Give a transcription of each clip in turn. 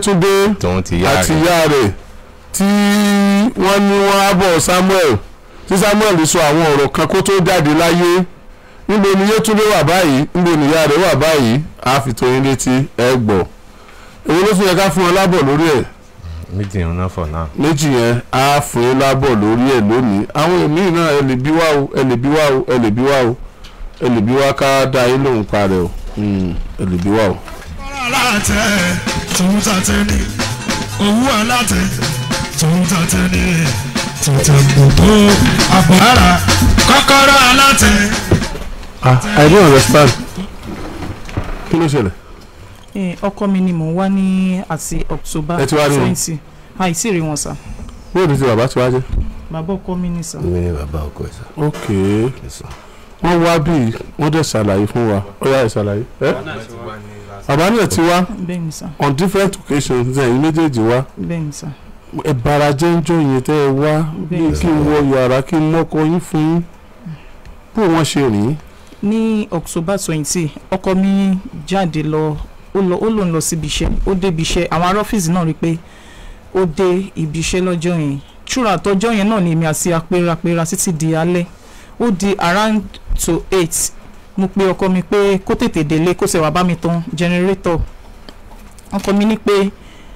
Yétúndé tòun ti yá àti rẹ̀ ìyá rẹ̀ tí wọ́n ní wọ́n á bọ̀ Samuel tí Samuel sọ àwọn ọ̀rọ̀ kan kó tó jáde láyé níbo ni Yétúndé wà báyìí níbo ni ìyá rẹ̀ wà báyìí á fi tó yín létí ẹ gbọ́ èwo ló tún yẹ ká fún wọn lábọ̀ lórí ẹ̀ méjì ń ná for now. méjì yẹn á fún yín lábọ̀ lórí ẹ̀ lónìí àwọn èmi náà ẹ lè bí wá o ẹ lè bí wá o ẹ lè bí wá o ẹ lè bí wá ká dá yín lóhùn parẹ́ o Hmm, ẹ lè bí wá o. kọ́kọ́rọ́ alátẹ tòun tàtẹ ní owó alátẹ tòun tàtẹ ní tètè gbogbo àpòlára kọ́kọ́rọ́ alátẹ. ah I don't understand kí ló ṣẹlẹ̀ Eh, ọkọ mi ni mò ń wá ní àti October Ẹ ti wá rí wọn? twenty àìsí rí wọn sà bóòdù tí bàbá ti wá jẹ́. bàbá ọkọ mi ni sà. èmi ni bàbá ọkọ ẹ̀ sọ. ok wọ́n wá bí wọ́n dẹ̀ ṣàlàyé fún wa ó yá ìṣàlàyé. ẹ́ bàbá náà ti wá bẹ́ẹ̀ ni sà on different occasions ẹ̀yin méjèèjì wá bẹ́ẹ̀ ni sà. ẹ bara jẹ́ ń jọ yẹn tẹ́ ẹ wá bí Bẹ́ẹ̀ kí n wọ yàrá kí n mọ́kọ yín fún yín bó wọ́n ṣe rìn ní October twenty ọkọ mi jáde lọ ó lọ ó lòun lọ síbi iṣẹ́ ó dé ibi iṣẹ́ àwọn ará ọ́fíìsì náà rí i pé ó dé ibi iṣẹ́ lọ́jọ́ yẹn ṣúra àtọ́jọ́ yẹn náà ni èmi àti apẹ́rapẹ́ra títí di alẹ́ ó di around to eight mo pe ọkọ mi pé kó tètè délé kó ṣe wá bá mi tan generator ọkọ mi ní pé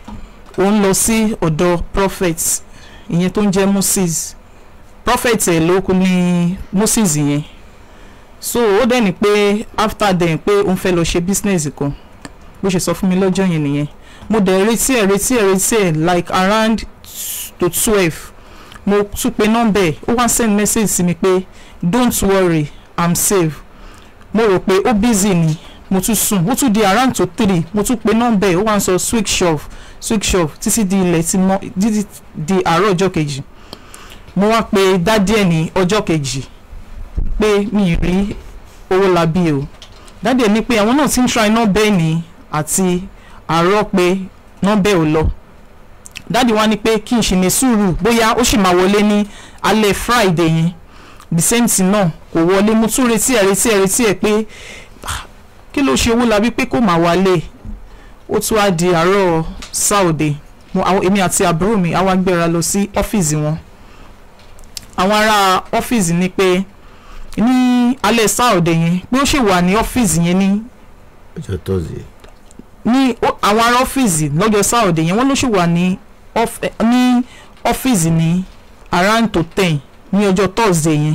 òun lọ sí ọ̀dọ̀ prophet ìyẹn tó ń jẹ́ Moses prophet ẹ̀ ló kú ní Moses yẹn so ó dẹ̀ ní pé after then pé òun fẹ́ lọ ṣe business kan bó ṣe sọ fún mi lọ́jọ́ yẹn nìyẹn mo dẹ̀ retí ẹ̀ retí ẹ̀ retí ẹ̀ like around to twelve mo tún pe nọ́mbà ẹ̀ ó wá send message sí mi pé don't worry i'm safe mo rò pé ó busy ni mo tún sùn ó tún di around to three mo tún pe nọ́mbà ẹ̀ ó wá ń sọ switch off switch off títí di ilẹ̀ tí mọ́ títí di àárọ̀ ọjọ́ kejì mo wá pe dádì ẹ̀ ní ọjọ́ kejì pé mi ì rí owó labí o dádì ẹ̀ ní pé àwọn náà ti ń try nọ́mbà ẹ̀ ní àti àárọ̀ pé nọ́mbà ẹ̀ ò lọ dádì wa ní pé kí n ṣì ní sùúrù bóyá ó sì máa wọlé ní alẹ́ friday yẹn the same thing náà kò wọlé mo tún retí ẹ̀ retí ẹ̀ retí ẹ̀ pé ah, kí ló ṣe owó labí pé kò máa wálé ó tún wá di àárọ̀ sáòde mo àwọn èmi àti àbúrò mi àwa gbéra lọ sí ọ́fíìsì wọn àwọn ará ọ́fíìsì ní pé ní alẹ́ sáòde yẹn pé ó ṣì wà ní ọ́fíìsì yẹn ní ọjọ́ tọ́sí. ní ó- àwọn ará ọ́fíìsì lọ́jọ́ sáòde yẹn wọ́n ló ṣì wà ní ọ́f- eh, ní ọ́fíìsì ní around to ten ní ọjọ́ thursday yẹn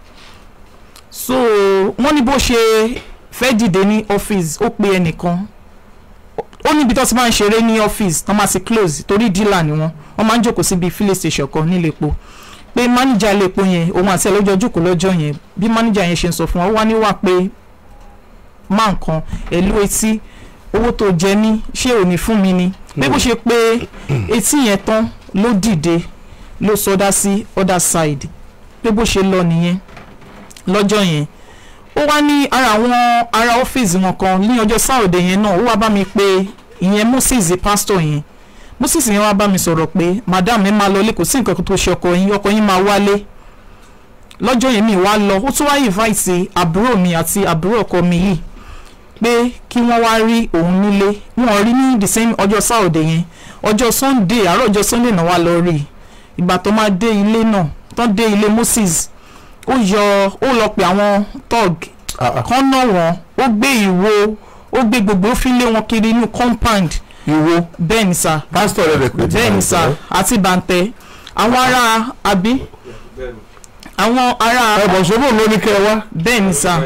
so wọ́n ní bó ṣe fẹ́ dìde ní ọ́fíìsì ó pe ẹnìkan ó níbi tó ti máa ń ṣeré ní ọ́fíìsì tó máa ti close torí dílà ni wọ́n wọ́n máa ń jókòó síbi filling station kan nílé epo pé máníjà ilé epo yẹn òun àti ẹ̀ lọ́jọ́ jókòó lọ́jọ́ yẹn bí máníjà yẹn ṣe ń sọ fún wa ó wá ní wà pé máa nǹkan ẹ̀lú etí owó tó jẹ mí ṣé ò ní fún mi ni pé bó ṣe pé etí yẹn tán ló dìde ló sọdá sí other side pé bó ṣe lọ nìyẹn lọ́jọ́ yẹn ó wá ní ara àwọn ará ọ́fíìsì wọn kan ní ọjọ́ sáòdè yẹn náà ó wá bá mi pé ìyẹn Moses pastor yẹn Moses yẹn wá bá mi sọ̀rọ̀ pé madam ẹ máa lọ ilé kò sí nǹkan tó ṣe ọkọ yín ọkọ yín máa wálé lọ́jọ́ yẹn mi wá lọ ó tún wá invite àbúrò mi àti àbúrò ọkọ mi yìí pé kí wọ́n wá rí òun nílé wọ́n rí ní the same ọjọ́ sáòdè yẹn ọjọ́ sunday àárọ̀ ọjọ́ sunday náà wá lọ rí i ìgbà tó máa dé ilé náà tán dé ilé Moses ó yọ ó lọ pé àwọn tọ́g kan náà wọ́n ó gbé ìwo ó gbé gbogbo ó fi lé wọn kiri inú compound ìwo bẹ́ẹ̀ ni sà pásítọ̀ rẹ̀ rẹ̀ pé bẹ́ẹ̀ ni sà àti bàǹtẹ́ àwọn ará àbí àwọn ará ẹ̀bọ̀n ṣòro ló ní kẹ́ ẹ wá. bẹ́ẹ̀ ni sà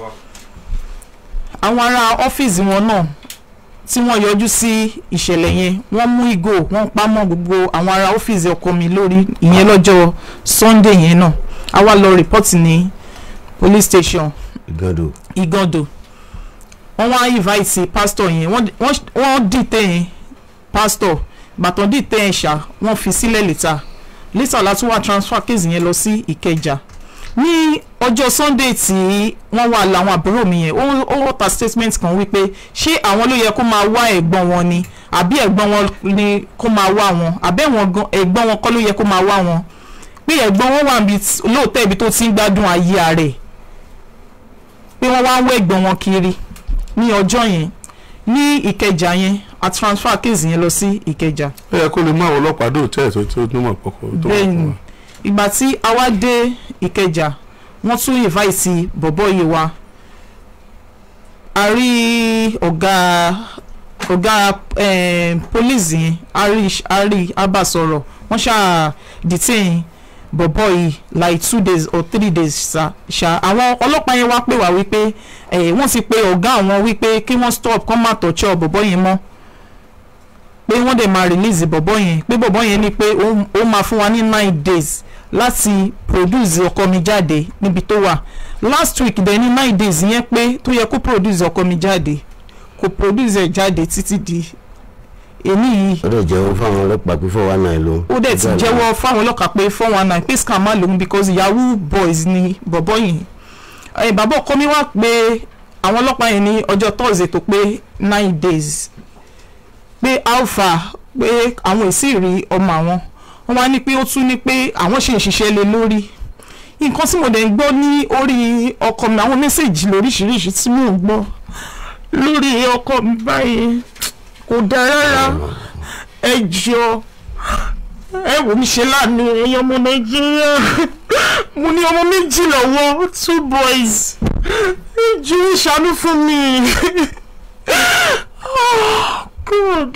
àwọn ará ọ́fíìsì wọn náà tí wọ́n yọjú sí ìṣẹ̀lẹ̀ yẹn wọ́n mú ìgò wọ́n pa mọ́ gbogbo àwọn ará ọ́fíìsì ọkọ mi lórí ìyẹn lọ́jọ́ sunday yẹn náà a wá lọ rìpọ́tì ní police station ìgàdò. igando wọ́n wá invite pastor yẹn wọ́n wọ́n- wọ́n dìtẹ̀ yẹn pastor bàtàn dìtẹ̀ yẹn ṣá wọ́n fi sílẹ̀ lẹ́tà lẹ́tà láti wá transfer case yẹn lọ sí ìkẹjà ní ọjọ́ sunday tí wọ́n wà láwọn àbúrò mi yẹn ó ó wọ́ta statement kan wípé ṣé àwọn ló yẹ kó máa wá ẹ̀gbọ́n wọn ni àbí ẹ̀gbọ́n wọn ni kó máa wá wọn àbẹ́ wọn gan ẹ̀gbọ́n wọn kọ́ ló yẹ kó máa wá wọn pé ẹ̀gbọ́n wọn wà níbi tí- lóòótọ́ ibi tó ti ń gbádùn ayé rẹ̀ pé wọ́n wá ń wọ́ ẹ̀gbọ́n wọn kiri ní ọjọ́ yẹn ní ìkẹjà yẹn a transfer case yẹn lọ sí ìkẹjà ó yẹ kó lè mú àwọn ọlọ́pàá dé òtẹ́ẹ̀ tó tó nímọ̀ pọ̀kọ̀ tó wà bẹ́ẹ̀ni fún wa. ìgbà tí a wá dé ìkẹjà wọ́n tún invite bọ̀bọ̀ yìí wá a rí ọ̀gá ọ̀gá eh, police yẹn a rí a rí a bá sọ̀rọ̀ wọ́n ṣáà detain bọ̀bọ̀ yìí like two days or three days ṣá ṣá àwọn ọlọ́pàá yẹn wá pè wá wípé eh, wọ́n ti pe ọ̀gá àwọn wípé kí wọ́n stop kọ́ máa tọ̀chọ́ bọ̀bọ̀ yẹn mọ́ pé wọ́n dẹ̀ máa release bọ̀bọ̀ yẹn pé bọ̀bọ̀ yẹn ní pé ó ó máa fún wa ní nine days láti produce ọkọ mi jáde níbi tó wà last week dẹ̀ ní nine days yẹn pé tó yẹ kó produce ọkọ mi jáde kò produce ẹ̀ jáde títí di èmi yìí ó dẹ̀ jẹ́wọ́ fáwọn ọlọ́pàá pé fọwọ́ náà ló. ó dẹ̀ ti jẹ́wọ́ fáwọn ọlọ́kàá pé four one nine pé scam má lòun because yahoo boys ni bọ̀bọ̀ yìí ẹ̀ bàbá ọkọ mi wá pé àwọn ọlọ́pàá yẹn ní ọjọ́ thursday tó pé nine days pé alpha pé àwọn èsì rí ọmọ àwọn wọn wá ní pé ó tún ní pé àwọn ṣe ń ṣiṣẹ́ lé lórí nǹkan tí mo dẹ̀ ń gbọ́ ní orí ọkọ mi àwọn mẹ́sẹ̀gì lóríṣiríṣi tí mò ń gbọ́ lórí ọkọ mi báyìí kò dáa rárá ẹ jọ ẹ wò mí ṣe láàánú ẹ̀yin ọmọ nàìjíríà mo ní ọmọ méjì lọ́wọ́ two boys ẹ jọ ìṣàánú fún mi. Oh, God.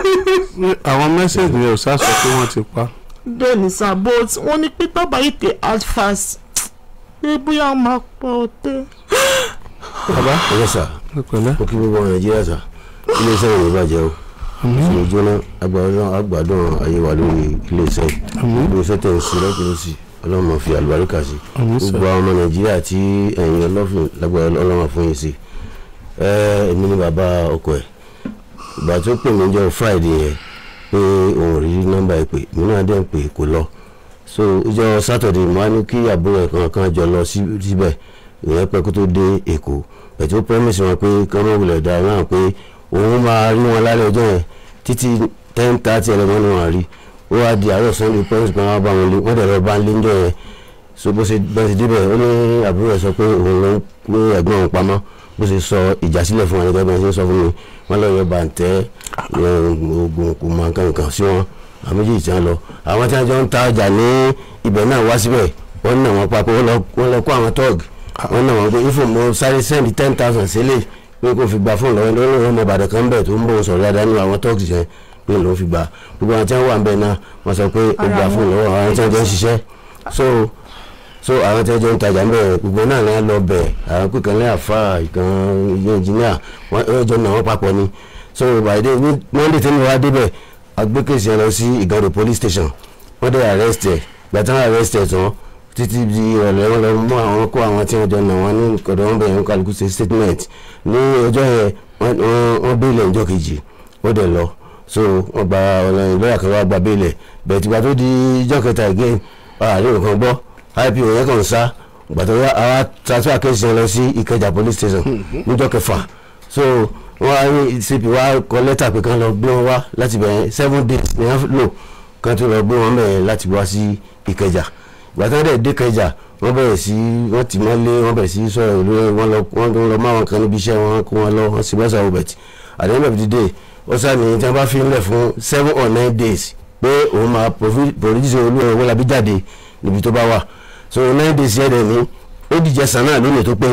Ní àwọn mẹ́sẹ̀gì yẹn ò sá sọ pé wọ́n ti pa. bẹ́ẹ̀ni sir but wọ́n ní pé tábà yìí tẹ out fast pé bóyá wọ́n máa pa ọ̀tẹ̀. bàbá ọjọ́ sà ẹ pẹ̀lẹ́. ó kí gbogbo ọmọ nàìjíríà sà iléeṣẹ́ ìrìn ìbàjẹ́ o ìṣòro jóná agbádùn agbádùn ayé wa lórí iléeṣẹ́ yìí iléeṣẹ́ tẹ̀ ń sí lọ́kùnrin ọlọ́run máa fi àlùbáríkà sí Àmín sà. gbogbo àwọn ọmọ nàìjíríà tí ẹ̀yin ọlọ́fìn lágbára ọlọ́run fún yín sí ẹ èmi ni bàbá ọkọ ẹ̀ ìgbà tó pè mí jọ friday yẹn pé òun ò rí nọ́mbà ìpè mí náà dẹ̀ ń pè kó lọ so ìjọ saturday mo á ní kí àbúrò ẹ̀ kan kan jọ lọ sí- síbẹ̀ ìyẹn pẹ́ kó tó dé èkó pẹ̀tù promise wọn pé kí wọ́n wulẹ̀ dá náà pé òun máa rí wọn lálẹ́ ọjọ́ yẹn títí ten thirty ẹlẹ́mọ́ ni wọ́n rí ó wá di àárọ̀ sunday promise kan wá bá wọn lé wọ́n dẹ̀ lọ bá ń lé ńjọ́ yẹn so bó ṣe bá ṣe débẹ̀ ó ní àbúrò ẹ̀ sọ pé òun ló ń pé ẹ̀gbọ́n òun pamọ́ bó ṣe sọ ìjà sílẹ̀ fún wọn nígbà bí wọ́n ṣe sọ fún mi wọ́n lọ yọ bàǹtẹ́ oògùn kò mọ nǹkan nǹkan sí wọn àwọn méjì tí wọ́n lọ àwọn tí wọ́n jọ ń ta ọjà ní ibẹ̀ náà wá síbẹ̀ wọ́n nà wọ́n papọ̀ wọ́n lọ- wọ́n lọ kó àwọn tọ́ọ̀gì wọ́n nà wọ́n pé ifo mo sáré send ten thousand sílẹ̀ pé kò fi gba fóònù lọ́wọ́ lọ́wọ́ ọmọ ìbàdàn kan bẹ̀ tó ń bọ̀ sọ̀rọ̀ dáadáa nínú àwọn tọ́ọ̀gì yẹn pé ló fi gba gbogbo àwọn tí wọ́n wà ń bẹ̀ náà wọ́n sọ pé ó gba fóònù lọ́wọ́ àwọn tí wọ́n jọ ń ṣiṣẹ́ so so àwọn tí wọ́n jọ ń tajà ń bẹ̀ gbogbo náà náà lọ bẹ̀ àwọn pé kan lẹ́yìn àfa ìkan ilé engineer wọ́n wọ́n jọ nà wọ́n papọ̀ ni so by the ní monday tí mo wá débẹ̀ agbẹ́kẹ̀sì yẹn lọ sí ìgànnì police station wọ́n dẹ̀ arrest ẹ̀ gbàtàn arrest ẹ̀ tán títí di ìrọ̀lẹ́ wọn lọ mú àwọn kó àwọn tí wọ́n jọ nà wọ́n ní ọ̀dọ̀ wọn bẹ̀rẹ̀ kálukú ṣe statement ní ọjọ́ yẹn wọ́n- wọ́n wọ́n bẹ́ẹ̀lẹ̀ ọjọ́ kejì wọ́n dẹ̀ lọ so wọ́n gba ọlọ́yin lọ́yà kan wá gba bẹ́ẹ̀lẹ̀ bẹ̀ẹ̀ tìgbà tó di ọjọ́ kẹta again àárín nǹkan gbọ́ ipo yẹn kàn ń sá gbàtọ́ yá àwa transfer case yẹn lọ sí ìkẹjà police station níjọ́ kẹfà so wọ́n á ní cp wa kọ lẹ́tà pé kán lọ gbé wọn wá láti bẹ̀rẹ̀ seven days ni wọ́n lò kán tó lọ gbé wọn bẹ̀rẹ̀ láti wá sí ìkẹjà gbàtọ́ dẹ̀ dé kẹjà wọ́n bẹ̀rẹ̀ sí wọ́n ti mọ́lé wọ́n bẹ̀rẹ̀ sí sọ̀rọ̀ ìlú wọn lọ wọ́n tó lọ máwọn kan níbi iṣẹ́ wọn kó wọn lọ wọ́n sì mẹ́sàn-án robert at the end of the day ó sàmì tí wọ́n bá fi ń lẹ̀ fún seven or nine days pé òun máa produce olú ẹ̀rọ wọlé àbí jáde níbi tó bá wà so nine days yẹn dẹ̀ ní ó dìjẹ́ sàn náà lónìí tó pé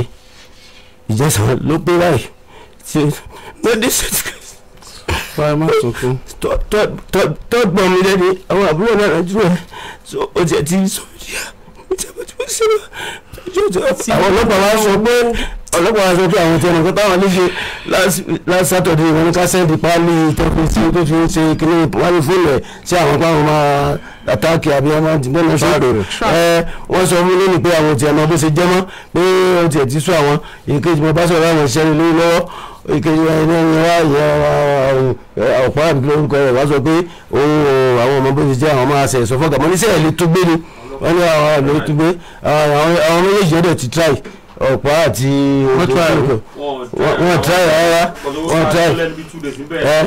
ìjẹsàn ló pé báyìí tí lóde certificate báyìí má sunkún. tọ́gbọ̀n mi lẹ́ni àwọn àbúrò náà rájú ẹ̀ so ó tiẹ̀ ti sọ yíyá ìjọba tí wọ́n ṣe wá àwọn ọlọ́pàá wa sọ pé ọlọ́pàá wa sọ pé àwọn tẹnu kọ́ táwọn lè ṣe last- last Saturday wọn ní ká sẹ́ndì páálí tẹ́kùn tí tó fi ń ṣe kíní wálé fóònù ẹ̀ sí àwọn páwọn máa àtàkì àbí ọmọ àdìgbọ́n náà ṣọ́ọ̀dọ̀ ẹ wọ́n sọ fún lónìí pé àwọn tiẹ̀ mọ bó ṣe jẹ́ mọ́ pé ó tiẹ̀ ti sún àwọn ìkejì mo bá sọ̀rọ̀ àwọn ìṣẹ́ni lórí lọ́wọ́ ìkejì ẹni ẹni wá ìyá ọ̀pá àbí lórúkọ rẹ̀ wá sọ pé òun ò àwọn ọmọ bó ṣe jẹ́ àwọn máa ṣe ìsọfọ́gà mọ́ níṣẹ́ ẹ̀ lè tó gbé ni wọ́n ní àwọn àlọ́ lè tó gbé àwọn àwọn méjèèjì ọ̀dọ̀ ti try ọ̀pá àti Wọ́n try o. wọ́n try rárá wọ́n try Eh?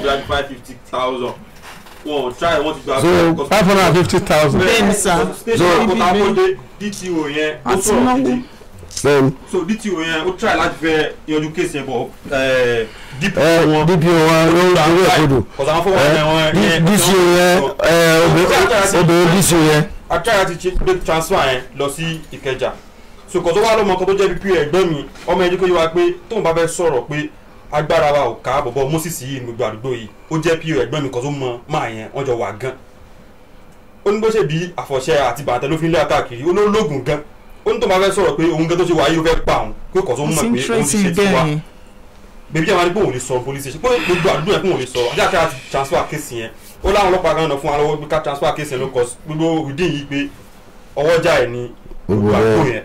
so five hundred and fifty thousand. Bẹ́ẹ̀ni sà. so kọ́tàkọ́dé dto yẹn ó Àti sọ̀rọ̀ náwó. gidi bẹ́ẹ̀ni so dto yẹn ó try láti fẹ́ yanjú kéèsì yẹn bọ̀ ẹ̀ dp ẹ wọn dpo wọn ló ń dorí èkodò kọ̀sán fún wọn yẹn wọn ẹ yẹn dco yẹn ẹ obìnrin obìnrin dco yẹn atara ti gbé transfer yẹn lọ sí ìkẹjà so kò tó wá lọ́mọ kan tó jẹ́ bíi ẹ̀gbọ́n mi ọmọ ẹni kò yẹ wa pé tóun bá fẹ́ sọ̀rọ̀ pé agbára wa ò ká bọ̀bọ̀ moses yìí ní gbogbo àdúgbò yìí ó jẹ́ pí ẹ̀gbọ́n mi kan tó mọ máa yẹn wọ́n jọ wà gan ó ní bó ṣe bí àfọ̀ṣẹ àti bàtẹ ló fi ń lé káàkiri ó ní ológun gan ó ní tóun bá fẹ́ sọ̀rọ̀ pé òun gan tó ṣe wà yìí ó fẹ́ pa òun pé kò tó mọ̀ pé òun ti ṣe concentrating ti wá bẹ́ẹ̀ yẹn bèbí àwọn adigun ò lè sọ police station pé gbogbo àdúgbò yẹn kò lè sọ ajá kí a ti transfer case yẹn ó láwọn ọlọ́pàá kan náà fún wa lọ́wọ́ pé ká transfer case yẹn ló kọ gbogbo ìdí yìí pé ọwọ́jà ẹ̀ ní gbogbo Gbogbo àdúgbò ẹ̀. yẹn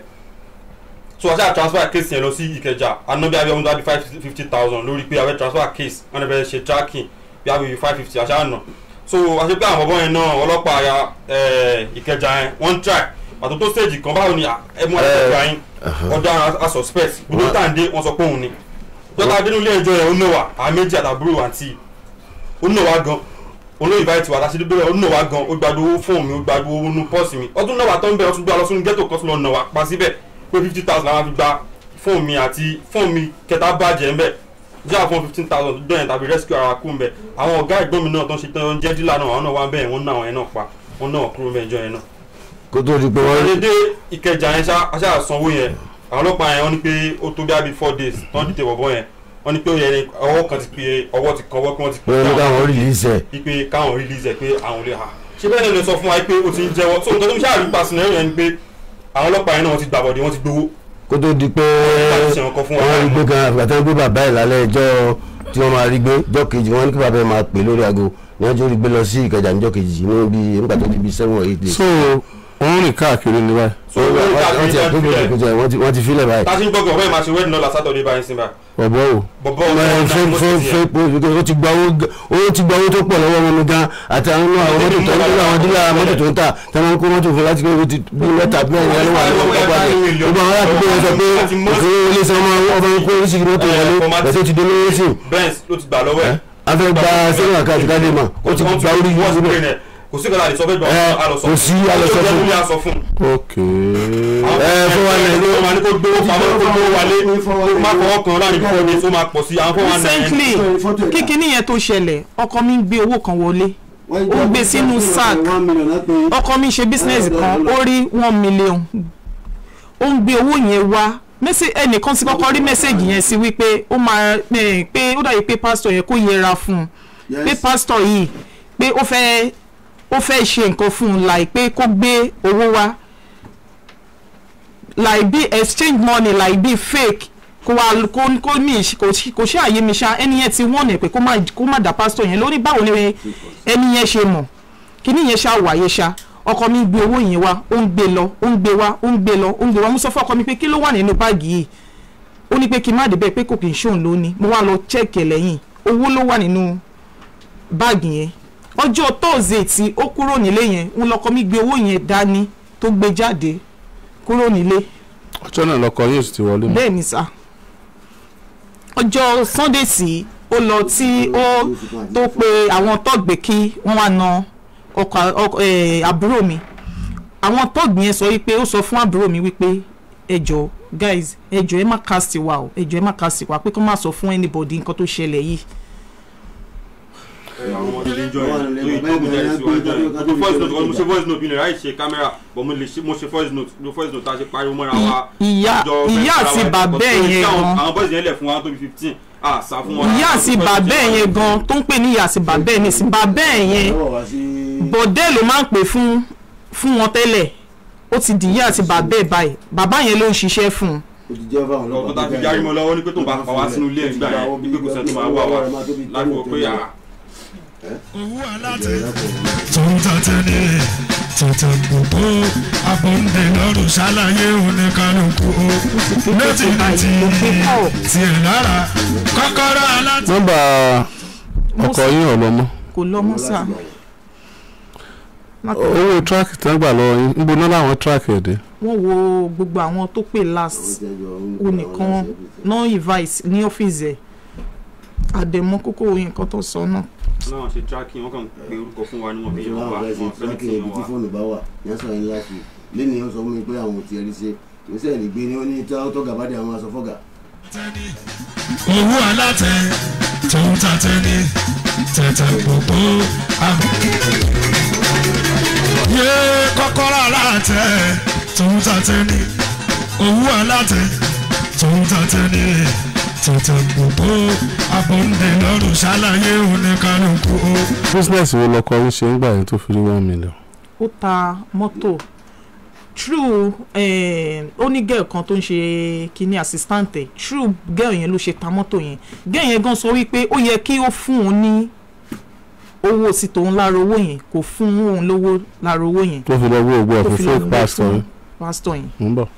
so ajá transfer case yẹn lọ sí ìkẹjà anabi abẹ́ one hundred five fifty thousand lórí pé abẹ́ transfer case wọn fẹ́ ṣe tracking bí abẹ́ five fifty àṣà àná so àṣẹ pé àwọn ọmọ yẹn náà ọlọ́pàá ya ẹ̀, ìkẹjà yẹn wọ́n try pàtó tó stage kan báwo ni à, ẹ mú àtẹ̀jọ́ yín ọ̀daràn a suspect gbogbo tàǹdé wọ́n sọ pé òun ni dọ́kà adénúlé ẹjọ́ yẹn ó nà wá àwọn méjì àtàbúrò àǹtí ó nà wá gan olóyè báyìí tiwa láti dúdú rẹ̀ ó nà wá gan ó gbàdú owó fóònù mi ó gbàdú owó nú pọ́ọ̀sì mi ọdún náà wà tó ń bẹ̀ ọtún gbé lọ sínú ghetto kan tó lọ nà wá pa síbẹ̀ pé fifty thousand làwọn fi gba fóònù mi àti fóònù mi kẹta bàjẹ́ ńbẹ̀ jẹ́ àwọn fifteen thousand tó dọ̀yìn tàbí rescue ara kú ńbẹ̀ àwọn ọ̀gá ẹ̀gbọ́n mi náà tó ń ṣe tán jẹ́ dílà náà àwọn náà wá ń bẹ̀ wọ́n ná àwọn yẹn náà pa wọ́n ná wọn kúrò ńbẹ̀ ìjọ yẹn náà kó tó di pé wọ́n dédé ìkẹjà yẹn ṣá aṣá sanwó yẹn àwọn ọlọ́pàá yẹn wọ́n ní pé ó tó bí abi four days tán dìde bọ̀bọ̀ yẹn wọ́n ní pé ó yẹ ni ọwọ́ kan ti pe ọwọ́ ti kan ọwọ́ pé wọ́n ti pe wọ́n ní káwọn release ẹ̀ ipe káwọn release ẹ̀ pé àwọn olè ha ṣé bẹ́ẹ̀ ni lè sọ fún wa pé ó ti ń jẹ́wọ́ so nǹkan tó ń ṣáà rí pa sinẹ́rì yẹn ni pé àwọn ọlọ́pàá yẹn náà wọ́n ti gbàbọ̀dé wọ́n ti gbowó kó tó di pé láti ṣe nǹkan fún wa wọ́n rí gbé kan àgbàtà gbé bàbá ẹ̀ lálẹ́ ẹjọ́ tí wọ́n máa rí gbé jọ́ kejì wọ́n ní kí bàbá ẹ̀ máa pè lórí aago ní ọjọ́ rí gbé lọ sí ìkẹjà níjọ́ kejì ní bí nígbà tó di bí seven or eight days. so wọ́n rìn káàkiri ní báyìí so wọ́n wọ́n wọ́n ti ti àkókò ìkẹjà wọ́n ti wọ́n ti filẹ̀ báyìí. tá a ti ń gbọ́gbọ̀ ọ̀bẹ́ máa ṣe wedding lọ́la Saturday báyìí sí báyìí ọ̀bọ̀ o bọ̀bọ̀ Ẹ, fẹ́ fẹ́ fẹ́ pé ó ti gba owó g- owó ti gba owó tó pọ̀ lọ́wọ́ wọn gan àti àwọn inú àwọn mọ́tò tó ń tẹ́lẹ̀ àwọn dílà mọ́tò tó ń tà tí wọ́n kó mọ́tò fún láti kó ti bí mẹ́ta mẹ́rin ẹni wà lọ́wọ́ pápá rẹ̀ gbogbo àwọn aládùúgbò yẹn sọ pé òfin ilé iṣẹ́ ọmọ ọmọ kó oríṣiríṣi mọ́tò wọlé ẹ̀sẹ̀ ti dé lórí sí Benz ló ti gbà lọ́wọ́ ẹ̀ a fẹ́ gba sẹ́yìn àkáàtì káde mà ó ti gba orí yìí síbẹ̀ kò sí kọ́lá àdìsọ́ fẹ́ gbà Ẹ, á lọ sọ kò sí alọ́sọ fún. fún aṣọ fún ok Ẹ, fún wa náà ló- ó máa ní kó gbówó pamọ́ kó gbówó wálé kó má fọwọ́ kan láàrin fún ọdún tó máa pọ̀ sí àwọn fún wa náà recently kíkiní yẹn tó ṣẹlẹ̀ ọkọ mi ń gbé owó kan wọlé ó gbé sínú sack ọkọ mi ṣe business kan ó rí one million ó ń gbé owó yẹn wá mẹ́sẹ̀ ẹnìkan ti kọ́kọ́ rí mẹ́sẹ̀gì yẹn sí wípé ó máa eh, pé ó dàbí pé pásítọ̀ yẹn kó yẹra fún un pé pásítọ̀ yìí pé ó fẹ́ ó fẹ́ ṣe nǹkan fún un láì pé kó gbé owó wá láì bí exchange money láì bí fake kó wá kó kó ní ìṣ- kò ṣ- kò ṣe àyè mi ṣá ẹni yẹn ti wọ́n ẹ̀ pé kó má kó má dá pásítọ̀ yẹn lórí báwo ni ẹni yẹn ṣe mọ̀ kíní yẹn ṣá wáyé ṣá ọkọ mi gbé owó yẹn wá ó ń gbé lọ ó ń gbé wá ó ń gbé lọ ó ń gbé wá mo sọ fún ọkọ mi pé kí ló wà nínú báàgì yìí ó ní pé kí n má débẹ̀ pé kò kì í ṣóun lónìí mo wá lọ chẹ́ẹ̀kì ẹ̀ lẹ́yìn owó ló wà nínú báàgì yẹn ọjọ́ tóòzè tí ó kúrò nílé yẹn ń lọkọ mi gbé owó yẹn dání tó gbé jáde kúrò nílé ọjọ́ náà lọkọ yóò sì ti wọlé mọ́ bẹ́ẹ̀ ni sá ọjọ́ sunday tí ó lọ tí ó tó pe àwọn tọ́gbẹ́ kí wọ́n wá na ọkọ̀ ọkọ̀, eh, àbúrò mi àwọn tọ́gbẹ́ yẹn sọ wípé ó sọ fún àbúrò mi wípé ẹjọ́ guys ẹjọ́ ẹ má cast wa o ẹjọ́ ẹ má cast wa pé kó má sọ fún anybody nǹkan tó ṣẹlẹ̀ yìí àwọn ọmọdé lè jọ yẹn tó yìí tó kù jẹ́ sí wájú yẹn mo voice note mo ṣe voice note bí lè ráì ṣe kámẹ́rà but mo lè ṣe mo ṣe voice note mo voice note tá a ṣe pariwo mọ́ra wa ìyá àjọ ìyá fẹ́ àti fara wa bàbá ẹ̀ because yẹn àwọn- gan àwọn boys yẹn lẹ̀ fún wa tó bí fifteen ah sá fún wọn. ìyá àti bàbá ẹ̀ yẹn gan tó ń pè ní ìyá àti bàbá ẹ̀ nísìn bàbá ẹ̀ yẹn bọ̀dẹ́ ló máa ń pè fún fún wọn tẹ́lẹ̀ ó ti di ìyá àti bàbá ẹ̀ báyìí bàbá yẹn ló ń ṣiṣẹ́ fún un ọkọ tá a fi yarí mọ́ lọ́wọ́ ní pé tó bá pa wá sínú ilé ẹ̀gbà yẹn ní pé kò sẹ́ni tó máa wà wá láti wọ pé ah owó aláàtẹ tòun tàtẹ ní tètè gbogbo abọ́ndé lọ́rùn ṣàlàyé oníkanukú o létí létí tiẹ̀ lára kọ́kọ́rọ́ aláàtẹ. nọ́mbà ọkọ yín ọlọmọ kò lọ mọ́ sáà owó tíráàkì tán gbà lọ́wọ́ yín ń boná láwọn tíráàkì ẹ̀dẹ́ wọ́n wo gbogbo àwọn tó pè last onìkan náà invite ní ọ́fíìsì ẹ̀ àdèmọ́ kókó nǹkan tó sọ náà náà ṣe tracking wọn kàn pé orúkọ fún wa ni wọn fi yẹn wá láwọn fẹ́ ṣe wọn fẹ́ tíráàkì ní ibi tí wa. fóònù bá wà yẹn sọ yẹn láti lẹ́nu yẹn sọ fún mi pé àwọn ò tiẹ̀ rí ṣe ìgbésẹ̀ ìgbé ni ó ní tọ́gà bá dé àwọn aṣọ fọ́gà. owó alátẹ tó ń ta tẹ́ni tẹ̀tẹ̀ gbogbo àbí. yé kọ́kọ́rọ́ alátẹ tó ń ta tẹ́ni owó alátẹ tó ń ta tẹ́ni tẹ̀tẹ̀ gbogbo abọ́ndé lọ́rùn ṣàlàyé oníkanukú o. business wo lọkọ ń ṣe ń gbà yẹn tó fi rí one million. ó ta mọ́tò true eh, ó ní girl kan tó ń ṣe kíní assistant ẹ̀ true girl yẹn ló ṣe ta mọ́tò yẹn girl yẹn gan sọ wípé ó yẹ kí ó fún òun ní owó sí tòun lára owó yẹn kò fún òun lówó lára owó yẹn tó fi lọ gbọ́ ògbó tó ọ̀fìn fi lọ fake gbé pastor fún yẹn pásítọ̀ yẹn ń bọ̀.